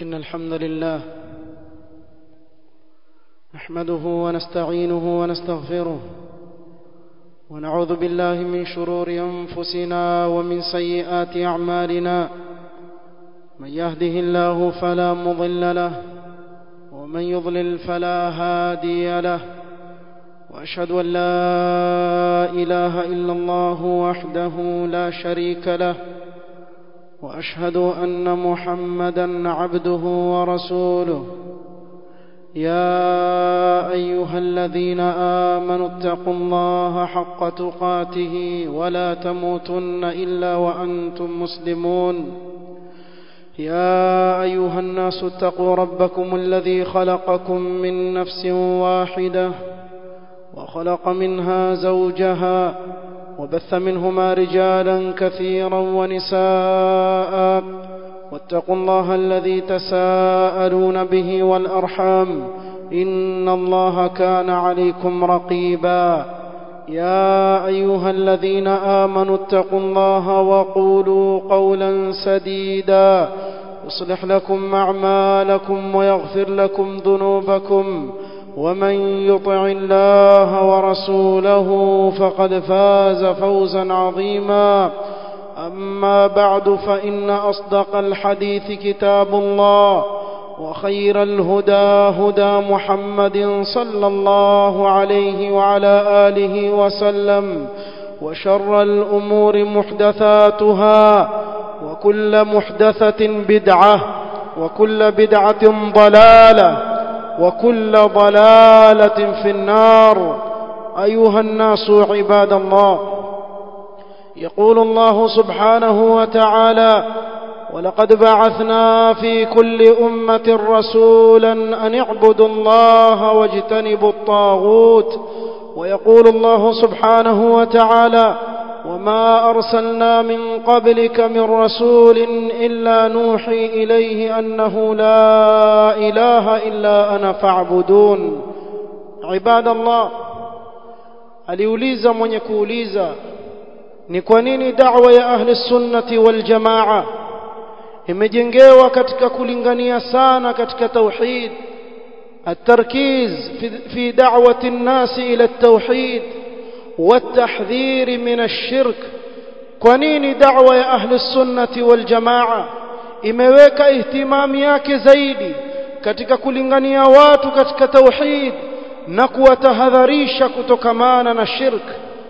إن الحمد لله نحمده ونستعينه ونستغفره ونعوذ بالله من شرور أنفسنا ومن سيئات أعمالنا من يهده الله فلا مضل له ومن يضلل فلا هادي له وأشهد أن لا إله إلا الله وحده لا شريك له واشهد ان محمدا عبده ورسوله يا ايها الذين امنوا اتقوا الله حق تقاته ولا تموتن الا وانتم مسلمون يا ايها الناس اتقوا ربكم الذي خلقكم من نفس واحده وخلق منها زوجها وبث منهما رجالا كثيرا ونساء واتقوا الله الذي تساءلون به والارحام ان الله كان عليكم رقيبا يا ايها الذين امنوا اتقوا الله وقولوا قولا سديدا يصلح لكم اعمالكم ويغفر لكم ذنوبكم ومن يطع الله ورسوله فقد فاز فوزا عظيما اما بعد فان اصدق الحديث كتاب الله وخير الهدى هدى محمد صلى الله عليه وعلى اله وسلم وشر الامور محدثاتها وكل محدثه بدعه وكل بدعه ضلاله وكل ضلاله في النار ايها الناس عباد الله يقول الله سبحانه وتعالى ولقد بعثنا في كل امه رسولا ان اعبدوا الله واجتنبوا الطاغوت ويقول الله سبحانه وتعالى وما ارسلنا من قبلك من رسول الا نوحي اليه انه لا اله الا انا فاعبدون عباد الله aliuliza mwenye kuuliza ni kwa nini da'wa ya ahli sunnati wal jamaa imejengewa katika kulingania sana katika tauhid التركيز في, في دعوة الناس إلى التوحيد والتحذير من الشرك kwanini da'wa ya ahli sunnati wal jamaa imeweka ihtimami yake zaidi katika kulingania watu katika tauhid na kuwatahadharisha kutokamana na shirk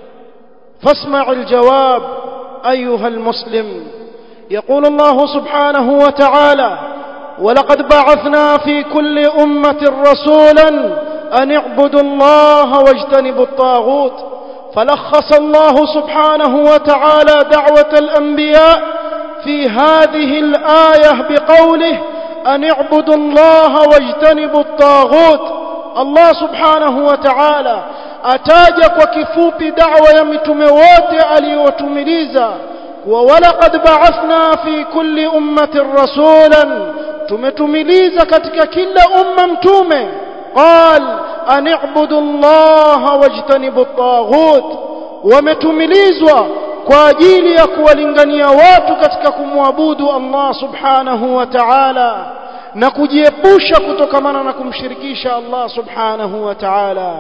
فاسمع الجواب أيها المسلم يقول الله سبحانه وتعالى ولقد بعثنا في كل أمة رسولا أن اعبدوا الله واجتنبوا الطاغوت فلخص الله سبحانه وتعالى دعوة الأنبياء في هذه الآية بقوله أن اعبدوا الله واجتنبوا الطاغوت الله سبحانه وتعالى ataja kwa kifupi da'wa ya mitume wote aliyotumiliza wa walaqad ba'athna fi kulli ummatin rasulan tumetumiliza katika kila umma mtume qal an i'budu allaha wajtanibu at-taghut wametumilizwa kwa ajili ya kuwalingania watu katika kumwabudu Allah subhanahu wa ta'ala na kujiepusha kutokamana na kumshirikisha Allah subhanahu wa ta'ala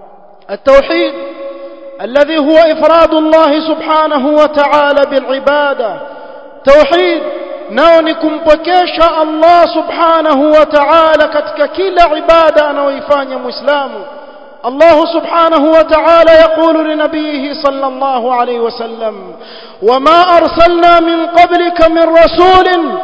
التوحيد الذي هو إفراد الله سبحانه وتعالى بالعبادة توحيد نونكم بكيش الله سبحانه وتعالى كتك كل عبادة نويفان مسلم الله سبحانه وتعالى يقول لنبيه صلى الله عليه وسلم وما أرسلنا من قبلك من رسول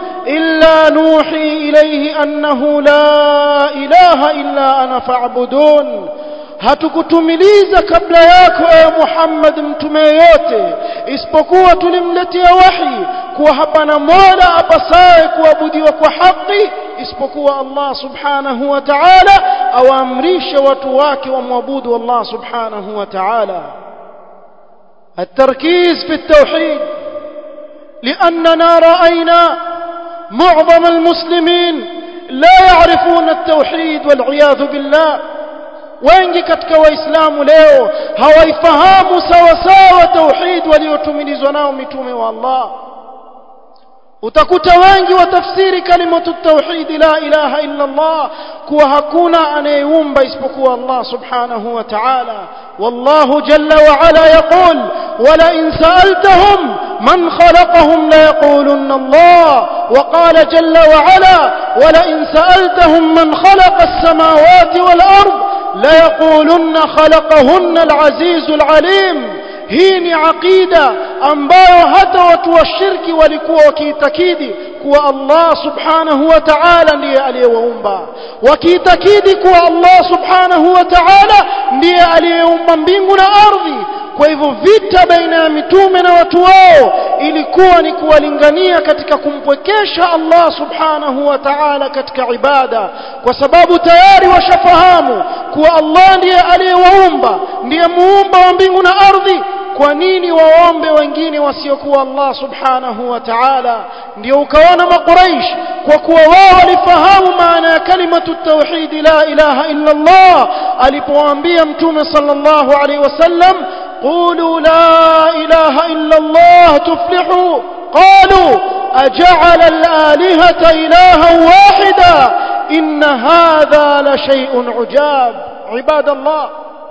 إلا نوحي إليه أنه لا إله إلا أنا فاعبدون hatukutumiliza kabla yako ewe Muhammad mtume yote isipokuwa tulimletea wahi kuwa hapana mola apasaye kuabudiwa kwa haki isipokuwa Allah subhanahu wa ta'ala awaamrishe watu wake wamwabudu Allah subhanahu wa ta'ala التركيز في التوحيد لأننا رأينا معظم المسلمين لا يعرفون التوحيد والعياذ بالله wengi katika waislamu leo hawaifahamu sawa sawa tauhid waliotumilizwa nao mitume wa Allah utakuta wengi watafsiri kalimatu tauhid la ilaha illa Allah kuwa hakuna anayeumba isipokuwa Allah subhanahu wa ta'ala والله جل وعلا يقول ولئن سألتهم من خلقهم ليقولن الله وقال جل وعلا ولئن سألتهم من خلق السماوات والأرض ليقولن خلقهن العزيز العليم hii ni aqida ambayo hata watu wa shirki walikuwa wakiitakidi kuwa Allah subhanahu wa ta'ala ndiye aliyewaumba wakiitakidi kuwa Allah subhanahu wa ta'ala ndiye aliyeumba mbingu na ardhi kwa hivyo vita baina ya mitume na watu wao ilikuwa ni kuwalingania katika kumpwekesha Allah subhanahu wa ta'ala katika ibada kwa sababu tayari washafahamu kuwa Allah ndiye aliyewaumba ndiye muumba wa mbingu na ardhi kwa nini waombe wengine wasiokuwa Allah subhanahu wa ta'ala ndio ukaona makuraish kwa kuwa wao walifahamu maana ya kalimatu tauhid la ilaha illa Allah alipowaambia mtume sallallahu alaihi wasallam قولوا لا إله إلا الله تفلحوا قالوا أجعل الآلهة إلها واحدا إن هذا لشيء عجاب عباد الله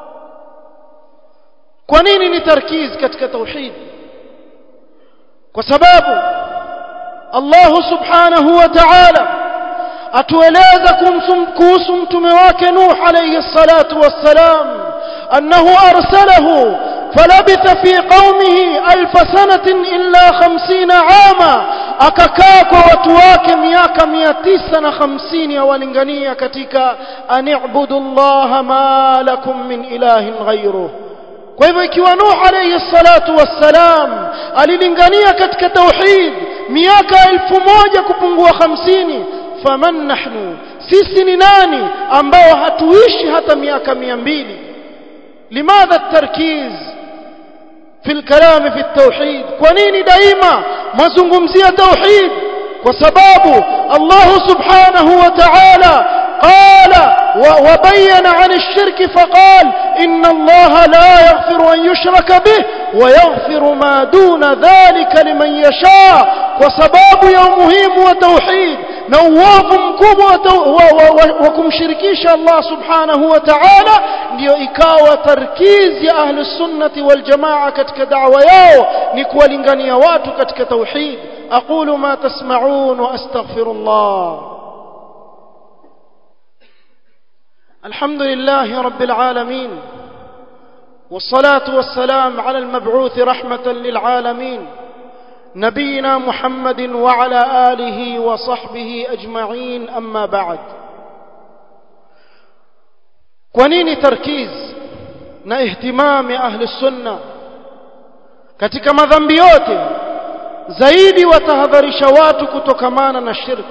kwa nini ni tarkiz katika tauhid kwa sababu Allah subhanahu wa ta'ala atueleza kuhusu mtume wake Nuh alayhi salatu wassalam annahu arsalahu فلبث في قومه ألف سنة إلا خمسين عاما akakaa kwa watu wake miaka mia tisa na hamsini awalingania katika anibudu llaha ma lakum min ilahin ghairuh kwa hivyo ikiwa nuh alayhi salatu wassalam alilingania katika tauhid miaka elfu moja kupungua hamsini faman nahnu sisi ni nani ambao hatuishi hata miaka mia mbili limadha tarkiz في الكلام في التوحيد كونيني دائما ما زنقمزية توحيد وسباب الله سبحانه وتعالى قال وبين عن الشرك فقال إن الله لا يغفر أن يشرك به ويغفر ما دون ذلك لمن يشاء وسباب يومهم وتوحيد نواف مكوب وكمشركيش الله سبحانه وتعالى ndio ikawa tarkizi ya ahli sunnati wal jamaa katika da'wa yao ni kuwalingania watu katika tauhid aqulu ma tasma'un wa astaghfirullah alhamdulillahi rabbil alamin والصلاة والسلام على المبعوث رحمة للعالمين نبينا محمد وعلى آله وصحبه أجمعين أما بعد kwa nini tarkiz na ihtimam ya ahli sunna katika madhambi yote zaidi watahadharisha watu kutokamana na shirk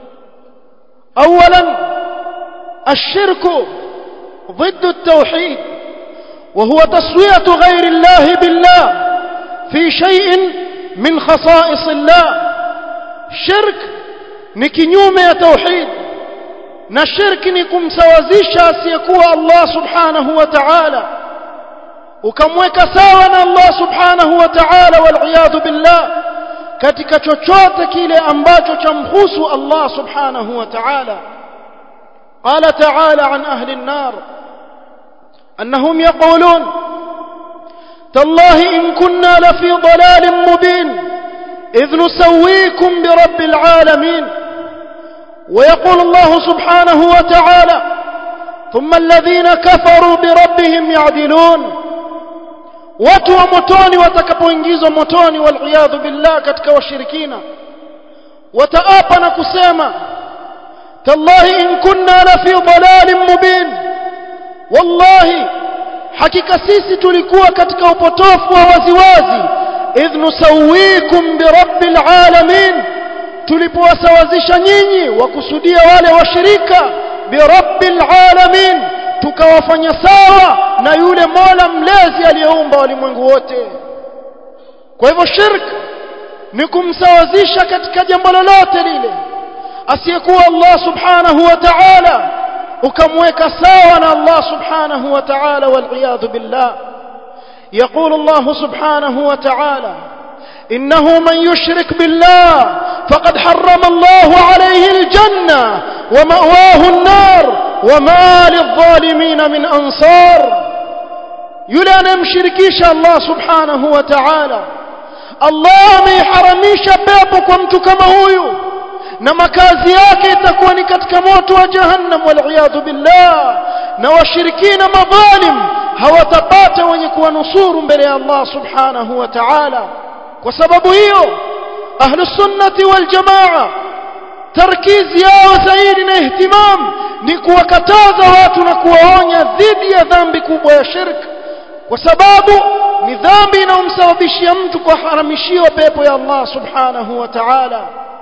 اولا الشرك ضد التوحيد وهو تسويه غير الله بالله في شيء من خصائص الله شرك ni kinyume ya tauhid na shirki ni kumsawazisha asiyekuwa Allah subhanahu wa ta'ala ukamweka sawa na Allah subhanahu wa ta'ala wal billah katika chochote kile ambacho chamhusu Allah subhanahu wa ta'ala قال تعالى عن أهل النار أنهم يقولون تالله إن كنا لفي ضلال مبين إذ نسويكم برب العالمين ويقول الله سبحانه وتعالى ثم الذين كفروا بربهم يعدلون watu wa motoni watakapoingizwa motoni waliyadhu billah katika washirikina wataapa na kusema tallahi in kunna la fi dalalin mubin wallahi hakika sisi tulikuwa katika upotofu wa waziwazi idh nusawikum birabbil alamin tulipowasawazisha nyinyi wakusudia wale washirika birabbil alamin tukawafanya sawa na yule Mola mlezi aliyeumba walimwengu wote kwa hivyo shirk ni kumsawazisha katika jambo lolote lile asiyekuwa Allah subhanahu wa ta'ala ukamweka sawa na Allah subhanahu wa ta'ala wal billah يقول الله سبحانه وتعالى إنه من يشرك بالله فقد حرم الله عليه الجنة ومأواه النار وما للظالمين من أنصار yule anayemshirikisha Allah subhanahu wa ta'ala Allah ameiharamisha pepo kwa mtu kama huyu na makazi yake itakuwa ni katika moto wa jahannam wal billah na washirikina madhalim hawatapata wenye kuwanusuru mbele ya Allah subhanahu wa ta'ala kwa sababu hiyo ahlus sunnati wal jamaa tarkizi yao zaidi na ihtimam ni kuwakataza watu na kuwaonya dhidi ya dhambi kubwa ya shirki kwa sababu ni dhambi inayomsababishia mtu kuharamishiwa pepo ya Allah subhanahu wa ta'ala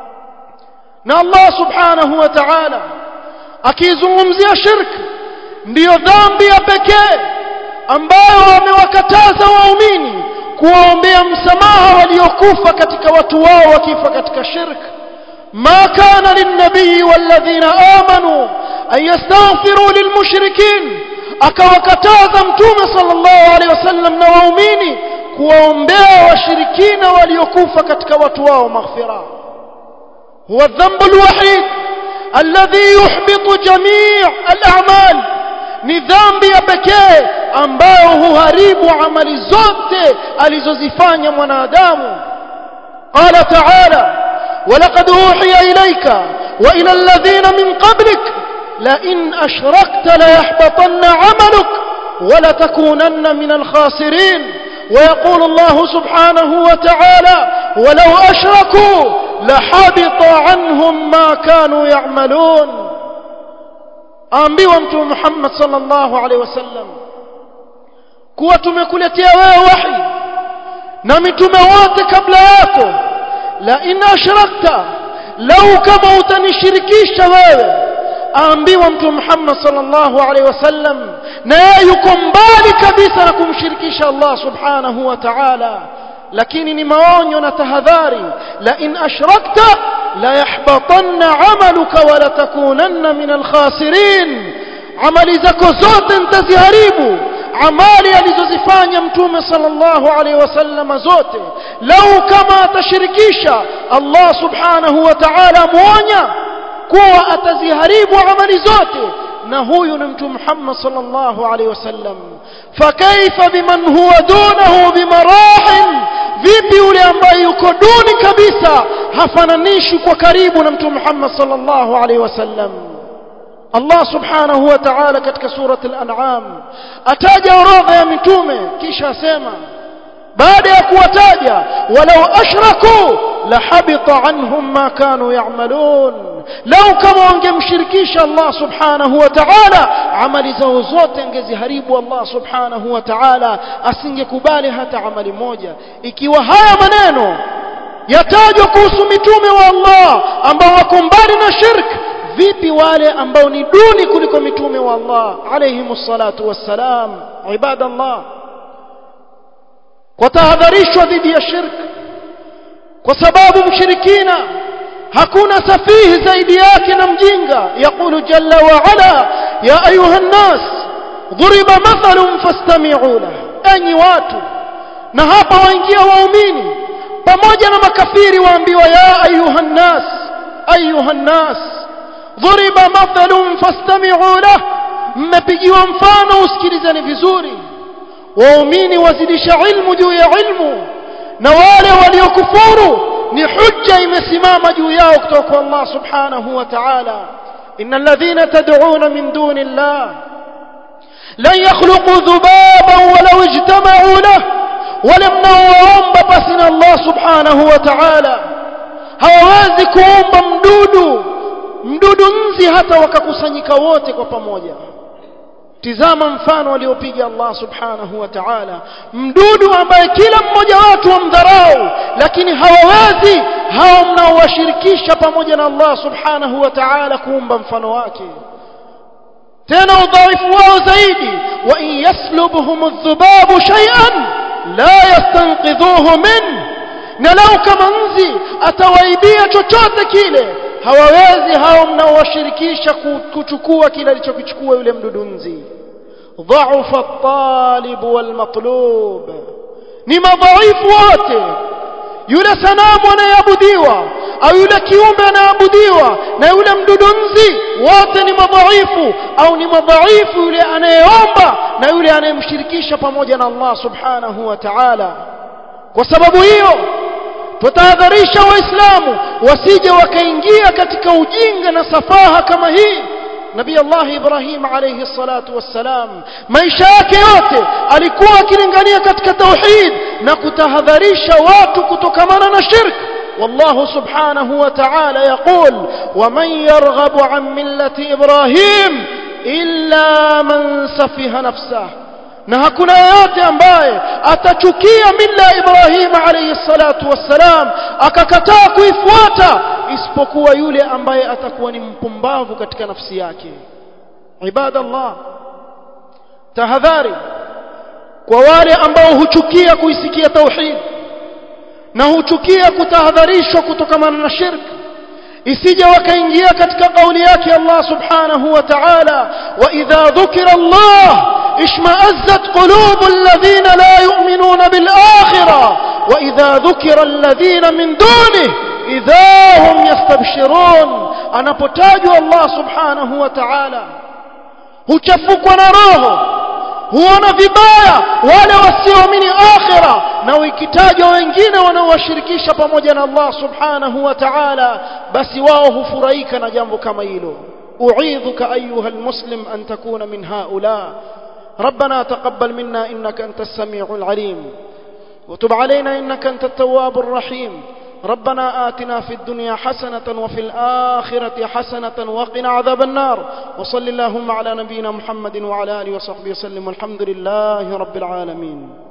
na Allah subhanahu wa ta'ala akizungumzia shirki ndiyo dhambi ya pekee ambayo amewakataza waumini kuwaombea msamaha waliokufa katika watu wao wakifa katika shirki ما كان للنبي والذين آمنوا أن يستغفروا للمشركين akawakataza mtume sallallahu alaihi wasallam na waumini kuwaombea washirikina waliokufa katika watu wao maghfira huwa dhambu alwahid alladhi yuhbitu jamii al-a'mal ni dhambi ya pekee ambayo huharibu amali zote alizozifanya mwanadamu qala ta'ala ولقد أوحي إليك وإلى الذين من قبلك لئن أشركت ليحبطن عملك ولتكونن من الخاسرين ويقول الله سبحانه وتعالى ولو أشركوا لحبط عنهم ما كانوا يعملون أنبيوا أنتم محمد صلى الله عليه وسلم kuwa tumekuletea wewe wahi na mitume wote kabla yako la in ashrakta lau kama utanishirikisha wewe aambiwa mtume Muhammad sallallahu alaihi wasallam na yeye yuko mbali kabisa na kumshirikisha Allah subhanahu wa ta'ala lakini ni maonyo na tahadhari la in ashrakta la yahbatanna amaluka wa la takunanna min alkhasirin amali zako zote nitaziharibu amali alizozifanya mtume sallallahu alaihi wasallam zote lau kama atashirikisha Allah subhanahu wa ta'ala muonya kuwa ataziharibu amali zote na huyu ni mtume Muhammad sallallahu alaihi wasallam fakaifa biman huwa dunahu bimarahil vipi yule ambaye yuko duni kabisa hafananishi kwa karibu na mtume Muhammad sallallahu alaihi wasallam Allah subhanahu wa ta'ala katika surat al-an'am ataja orodha ya mitume kisha asema baada ya kuwataja walau ashraku la habita anhum ma kanu ya'malun lau kama wangemshirikisha Allah subhanahu wa ta'ala amali zao zote angeziharibu Allah subhanahu wa ta'ala asingekubali hata amali moja ikiwa haya maneno yatajwa kuhusu mitume wa Allah ambao wako mbali na shirki vipi wale ambao ni duni kuliko mitume wa Allah alayhimus salatu wassalam ibadallah kwa tahadharishwa dhidi ya shirki kwa sababu mshirikina hakuna safihi zaidi yake na mjinga yaqulu jalla wa ala ya ayuha nnas ضرب مثل فاستمعوا له enyi watu na hapa waingia waumini pamoja na makafiri waambiwa ya ayuha nnas ayuha nnas ضرب مثل فاستمعوا له mmepigiwa mfano usikilizeni vizuri waumini wazidisha ilmu juu ya ilmu na wale waliokufuru ni hujja imesimama juu yao kutoka kwa Allah subhanahu wa ta'ala innal ladhina tad'una min duni Allah lan yakhluqu dhubaban walau ijtama'u lahu wala mnaoomba basi na Allah subhanahu wa ta'ala hawawezi kuomba mdudu mdudu nzi hata wakakusanyika wote kwa pamoja tizama mfano aliopiga Allah subhanahu wa ta'ala mdudu ambaye kila mmoja watu wamdharau lakini hawawezi hao mnaowashirikisha pamoja na Allah subhanahu wa ta'ala kuumba mfano wake tena udhaifu wao zaidi wa in yaslubhum adh-dhubabu shay'an la yastanqidhuhu min na lau kama nzi atawaibia chochote kile hawawezi hao mnaowashirikisha kuchukua kile alichokichukua yule mdudu nzi dhaufa at-talib wal-matlub ni madhaifu wote yule sanamu anayeabudiwa au yule kiumbe anaabudiwa na yule mdudu nzi wote ni madhaifu au ni madhaifu yule anayeomba na yule anayemshirikisha pamoja na Allah subhanahu wa ta'ala kwa sababu hiyo tutahadharisha waislamu wasije wakaingia katika ujinga na safaha kama hii nabii Allah Ibrahim alayhi salatu wassalam maisha yake yote alikuwa akilingania katika tauhid na kutahadharisha watu kutokamana na shirk والله سبحانه وتعالى يقول ومن يرغب عن ملة إبراهيم إلا من سفه نفسه na hakuna yeyote ambaye atachukia mila ya Ibrahim alayhi salatu wassalam akakataa kuifuata isipokuwa yule ambaye atakuwa ni mpumbavu katika nafsi yake ibadallah tahadhari kwa wale ambao huchukia kuisikia tauhid na huchukia kutahadharishwa kutokamana na shirk isije wakaingia katika kauli yake Allah subhanahu wa ta'ala wa idha dhukira Allah اشمأزت قلوب الذين لا يؤمنون بالآخرة وإذا ذكر الذين من دونه إذا هم يستبشرون أنا بتاج الله سبحانه وتعالى huchafukwa na roho huona vibaya wale wasioamini akhira na ukitajwa wengine wanaowashirikisha pamoja na Allah subhanahu wa ta'ala basi wao hufurahika na jambo kama hilo uidhuka ayuha almuslim an takuna min haula ربنا تقبل منا إنك أنت السميع العليم وتب علينا إنك أنت التواب الرحيم ربنا آتنا في الدنيا حسنة وفي الآخرة حسنة وقنا عذاب النار وصل اللهم على نبينا محمد وعلى آله وصحبه وسلم والحمد لله رب العالمين